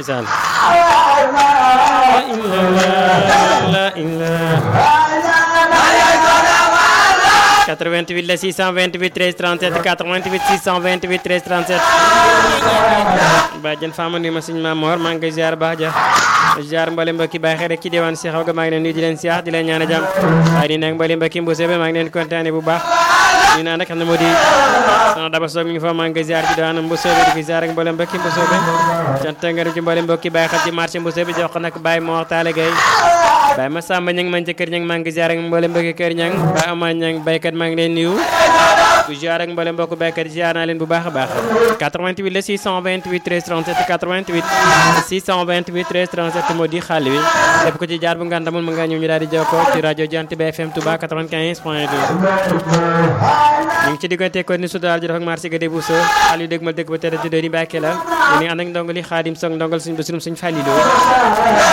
ndeysaan la ilaha 88 la 628 13 37 88 628 13 37 bàjjen Fama nuyu ma suñu maam Mor maa ngi koy ziar baax ja ziar mbali mbokki bàyyi xel rek ci diwaan si xaw ga maa ngi leen nuyu di leen siyaar di leen ñaan a jàmm waaye di nag mbali mbokki mbose be maa ngi leen kontaane bu baax ñu naan nag xam ne moo di soxna Daba Sow mi ngi fa maa ngi koy ziar ci diwaan mbosoobe di ko ziar ak mbali mbokki mbosoobe cant ngërëm ci mbali mbokki bàyyi xel ci marché mbosoobe jox ko nag Baye Mor Talla Gueye Baye Massamba ñang man ca kër ñang maa ngi ziar ak mbali mbokki kër ñang Baye Ama ñang baykat maa ngi leen nuyu ku ziar ak mbali mbokki baykat ziar naa leen bu baax a baax 88 la 628 13 37 88 628 13 37 moo di xaal wi def ko ci jaar bu ngandamul mu nga ñëw ñu daal di jokkoo ci rajo Jant bi FM Touba 95 point 2 ñu ngi ci diggante ko ni sudaal ji def ak marché gade bu so xaal yu dégg ma dëgg ba tëdd di doon Mbàkke la ñu ngi ànd ak ndongali Xaadim Soog ndongal suñ basirum suñ Fàllilu